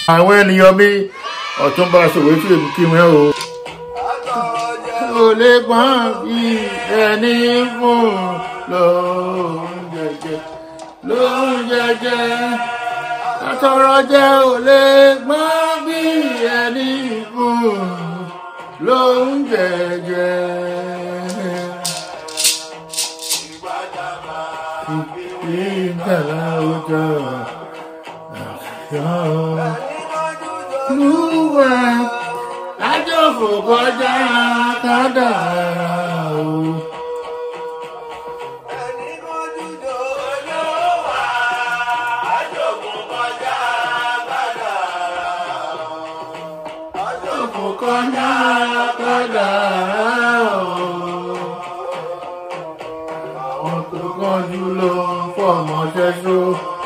àwọn ènìyàn mi ọ̀túnba ṣòwò tí èmi kí wọn o. kò lè gbọ́n bí ẹni fún lóun jẹjẹ lóun jẹjẹ àtọrọ jẹ ò lè gbọ́n bí ẹni fún lóun jẹjẹ. Ìgbàlá ọjọ́ àṣà lúwà lájọ̀fò kọjá kádàrá o. Lájọ̀fò kọjá kádàrá o. Àwọn tó kánjú ló ń fọmọ ṣẹ́ṣó.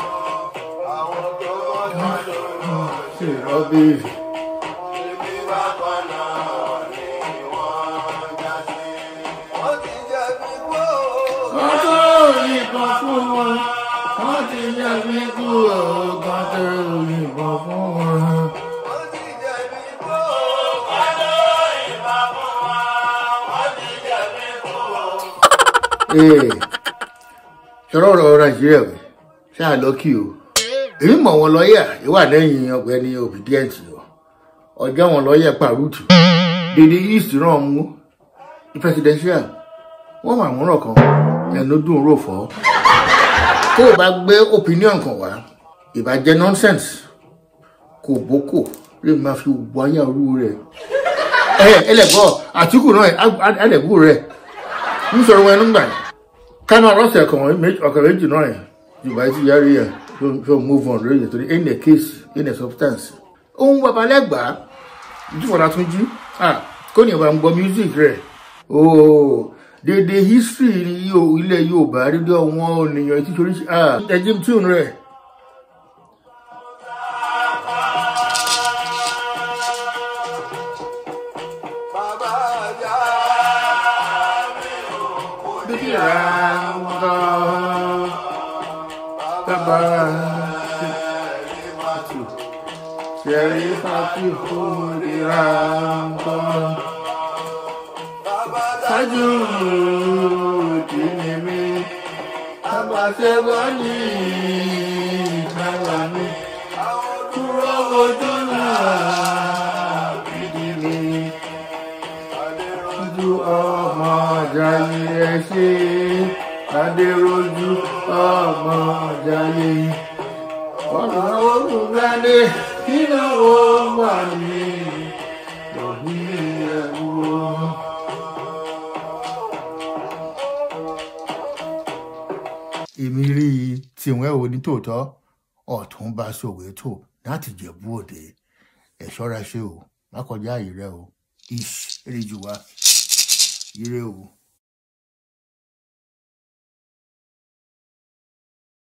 Ṣé rọ́bì? Wọ́n tó yìnbọn fún wọn. Wọ́n ti jẹ́ bí kú ọ̀gán tó yìnbọn fún wọn. sọ̀rọ̀ ọ̀rọ̀ nàìjíríà wẹ̀ ṣáà lọ́kì o èmi mọ̀ wọn lọ́ọ̀yà ìwà lẹ́yìn ọ̀gbẹ́ni obedient o ọjọ́ wọn lọ́ọ̀yà pàrútù dèdè east náà mú presidential wọ́n wà wọ́n rọ̀ kan ẹnu dùn rò fọ́ tó o bá gbé opinion kan wá ìbàjẹ́ nonsense kò bókò lè máa fi wáyà orú rẹ̀ ẹ ẹlẹ́gbọ́ àtìkù náà ẹlẹ́gbù rẹ̀ ń sọ̀rọ̀ wọn ẹnu gbà yìí kánú ọlọ́sẹ̀ kan ọ̀kẹ́ méjì náà yẹn yorùbá ti yára yẹn tó move on lóye torí in the case in the substance. ohun babalẹ́gbàá ìjúfọ̀dà tún jí kó ní ìbá ń gbọ́ music rẹ̀ ooo dédé history ilẹ̀ yorùbá dédé àwọn ènìyàn tí torí ẹjìm tune rẹ̀. Bíbí ra ń bọ̀ bàbá ṣẹ̀rí fàtí fúnra ń bọ̀. Ṣáájú tí ni mí, bàbá ṣẹ́gbọ́ ní ìgbàlá mi. Kúrò ojú náà gidi mi. Ojú ọmọ ọjà ni ẹ ṣe adéròjú ọmọ ọjàlè ọ̀nà olùgbàlè ìnáwó wà ní òní ẹ̀wọ̀. èmi rí i tiwọn ẹ̀ wò ní tòótọ́ ọ̀tún bá Soweto láti Jẹ̀bú Òde ẹ̀ ṣọ́ra ṣe o má kọjá àyè rẹ o ish èrè jù wá ire o.